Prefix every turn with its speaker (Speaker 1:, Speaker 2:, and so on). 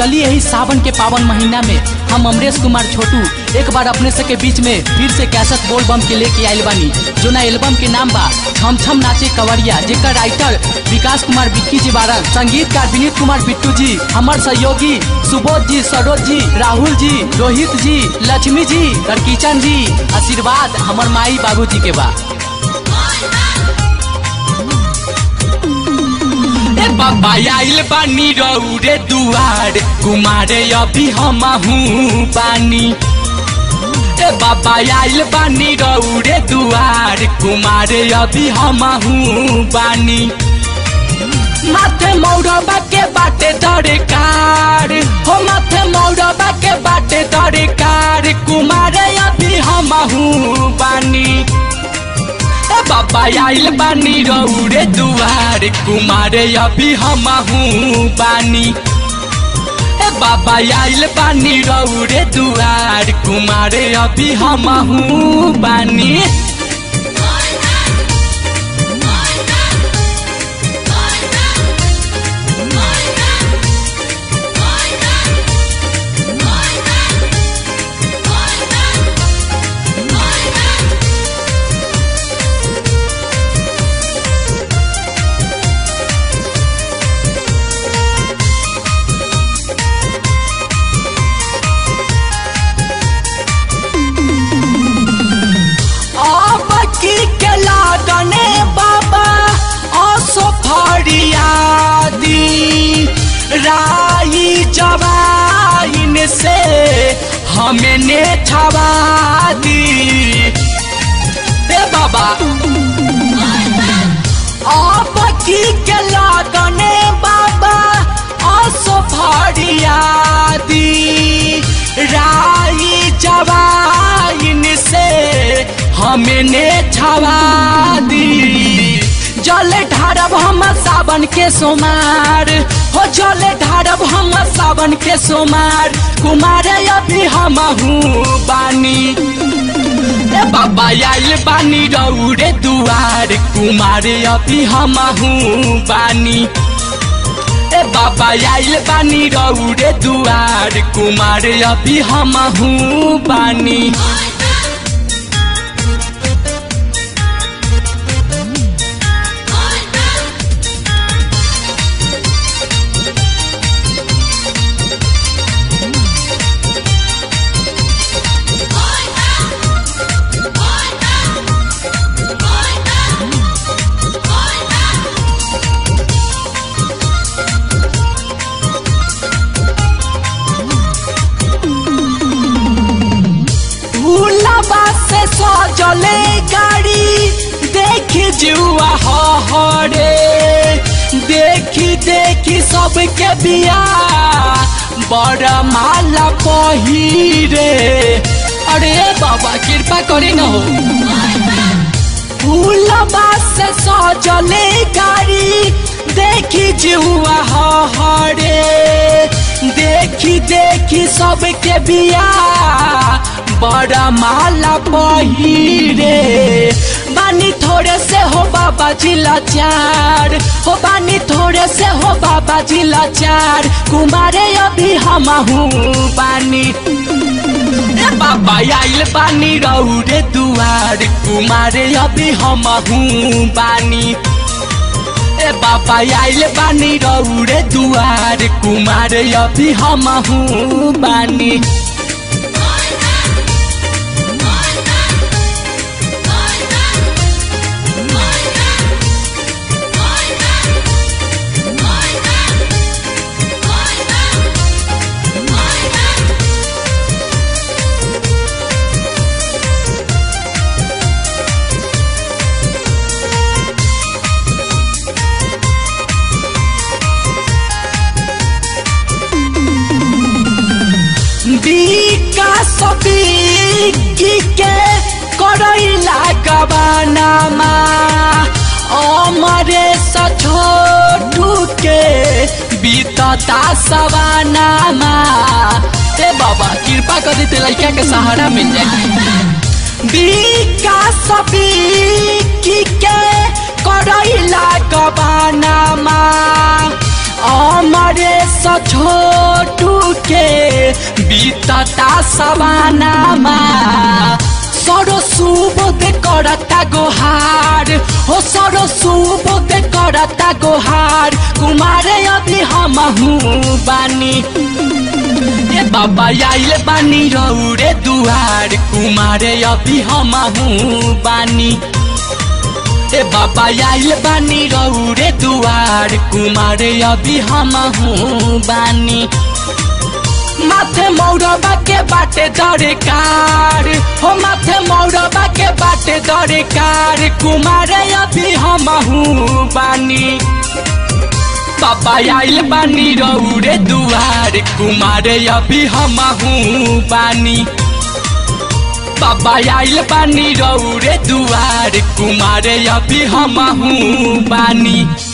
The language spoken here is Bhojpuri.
Speaker 1: चलिए यही सावन के पावन महीना में हम अमरेश कुमार छोटू एक बार अपने सबके बीच में फिर से कैसेट बोल बम के लेके आयल बानी जो ना एल्बम के नाम बा छम छम नाचे कवरिया जेकर राइटर विकास कुमार बिक्की जी बारन संगीतकार विनीत कुमार बिट्टू जी हमार सहयोगी सुबोध जी सरोज जी राहुल जी रोहित जी लक्ष्मी जी किचन जी आशीर्वाद हमर माई बाबू जी के बा
Speaker 2: ए बाबा आइल बानी रौरे दुआर कुमारे अभी हमहू बानी ए बाबा आइल बानी रौरे दुआर कुमारे अभी हमहू बानी माथे मौरबा के बाटे दरकार हो माथे मौरबा के बाटे दरकार कुमारे अभी हमहू बानी ए बाबा आइल बानी रौरे दुआर कुमारे अभी हमहू बानी ए बाबा आइल बानी रौरे दुआर कुमारे अभी हमहू बानी अब की के लागने बाबा असो फरियादी राई जवाइन से हमें ने छवा दी ए बाबा अब की के लागने बाबा असो फरियादी राई जवाइन से हमने छवा दी जल ढारब हम सावन के सोमार हो जल ढारब हम सावन के सोमार कुमार अभी हमहू बानी ए बाबा आइल बानी रौरे दुआर कुमार अभी हमहू बानी ए बाबा आइल बानी रौरे दुआर कुमार अभी हमहू बानी भूलबा से सजले गाड़ी देखी जुआ हरे देखी देखी सबके बिया बड़ा माला पहिरे अरे बाबा कृपा करे न हो फूलबा से सजले गाड़ी देखी जुआ हरे देखी देखी सबके बिया बड़ा माला पहिरे बानी थोड़े से हो बाबा जिला चार हो बानी थोड़े से हो बाबा जिला चार कुमारे अभी हमहू बानी ए बाबा आइल बानी रौरे दुआर कुमारे अभी हमहू बानी ए बाबा आइल बानी रौरे दुआर कुमारे अभी हमहू बानी विकास बिकी के करैला गबानामा अमरे छोटू के बीतता सवानामा ए बाबा कृपा कर देते लड़का के सहारा मिल जाए विकास बिकी के करैला गबानामा अमरे छोटू बीतता सवानामा सरो सुबोध करता गोहार हो सरो सुबोध करता गोहार कुमारे अभी हम बानी ए बाबा आइल बानी रौरे दुआर कुमारे अभी हम बानी ए बाबा आइल बानी रौरे दुआर कुमारे अभी हम बानी माथे मौरबा के बाटे दरकार हो माथे मौरबा के बाटे दरकार कुमारे अभी हम बानी बाबा आइल बानी रौरे दुआर कुमारे अभी हम बानी बाबा आइल बानी रौरे दुआर कुमारे अभी हम बानी